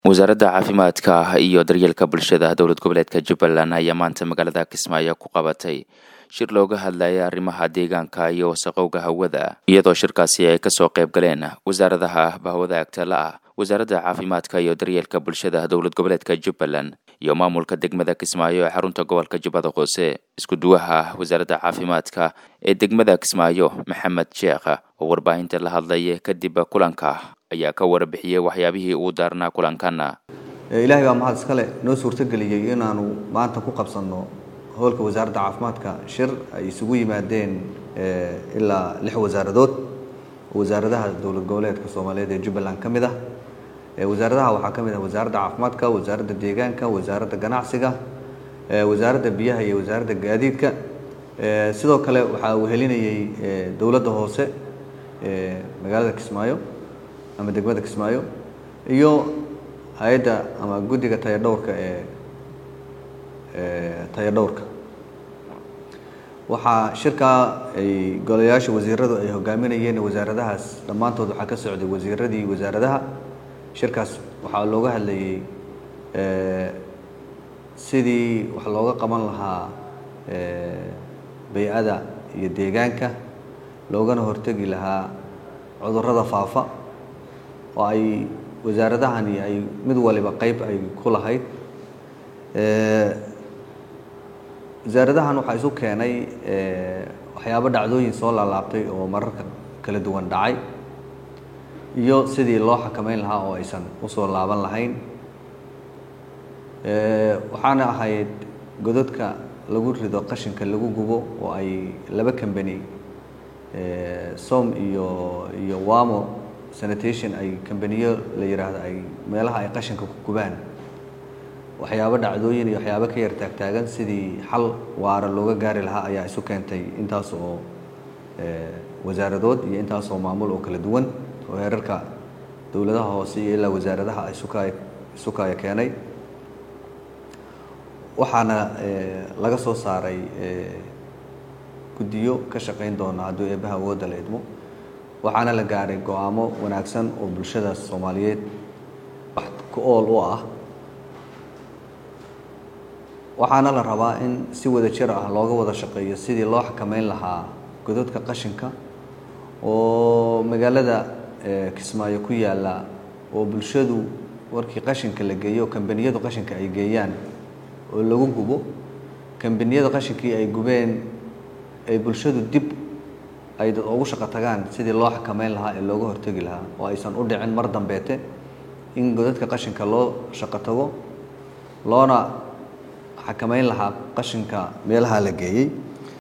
wasaaradda caafimaadka iyo daryeelka bulshada dowlad goboleedka jubbaland ayaa maanta magaalada kismaayo ku qabatay shir looga hadlayay arrimaha deegaanka iyo wasaqowga hawada iyadoo shirkaasi ay kasoo qayb galeen wasaaradaha bahwadaagta la ah wasaaradda caafimaadka iyo daryeelka bulshada dowlad goboleedka jubbaland iyo maamulka degmada kismaayo ee xarunta gobolka jubbada hoose isku duwaha wasaaradda caafimaadka ee degmada kismaayo maxamed sheekh oo warbaahinta la hadlaya kadib kulanka ayaa ka warbixiyey waxyaabihii uu daarnaa kulankana ilaahay baa mahad iskale noo suurtogeliyey inaanu maanta ku qabsanno howlka wasaaradda caafimaadka shir ay isugu yimaadeen ilaa lix wasaaradood wasaaradaha dowlad goboleedka soomaaliyeed ee jubbaland ka mid ah wasaaradaha waxaa ka mid ah wasaaradda caafimaadka wasaaradda deegaanka wasaaradda ganacsiga wasaaradda biyaha iyo wasaaradda gaadiidka sidoo kale waxaa uu helinayey dowladda hoose magaalada kismaayo ama degmada kismaayo iyo hay-adda ama guddiga tayadhowrka ee tayadhowrka waxaa shirkaa ay golayaasha wasiiradu ay hogaaminayeen wasaaradahaas dhammaantood waxaa ka socday wasiiradii wasaaradaha shirkaas waxaa looga hadlayey sidii wax looga qaban lahaa bay-ada iyo deegaanka loogana hortegi lahaa cudurrada faafa oo ay wasaaradahani ay mid waliba qeyb ay ku lahayd wasaaradahan waxaa isu keenay waxyaabo dhacdooyin soo laalaabtay oo mararka kala duwan dhacay iyo sidii loo xakameyn lahaa oo aysan usoo laaban lahayn waxaana ahayd godadka lagu rido qashinka lagu gubo oo ay laba cambany som iyo iyo wamo sanitation ay cambaniyo la yidhaahdo ay meelaha ay qashinka ku gubaan waxyaabo dhacdooyin iyo waxyaabo ka yar taagtaagan sidii xal waara looga gaari lahaa ayaa isu keentay intaas oo wasaaradood iyo intaas oo maamul oo kala duwan oo heerarka dowladaha hoose iyo ilaa wasaaradaha isuka isukaya keenay waxaana laga soo saaray guddiyo ka shaqayn doona hadduu eebbaha awoodda la idmo waxaana la gaaray go-aamo wanaagsan oo bulshada soomaaliyeed wax ku ool u ah waxaana la rabaa in si wada jir ah looga wada shaqeeyo sidii loo xakameyn lahaa godadka qashinka oo magaalada kismaayo ku yaalla oo bulshadu warkii qashinka la geeyo kambaniyadu qashinka ay geeyaan oo lagu gubo kambaniyada qashinkii ay gubeen ay bulshadu dib ay dad ugu shaqo tagaan sidii loo xakameyn lahaa ee looga hortegi lahaa oo aysan u dhicin mar dambeete in godadka qashinka loo shaqo tago loona xakameyn lahaa qashinka meelaha la geeyey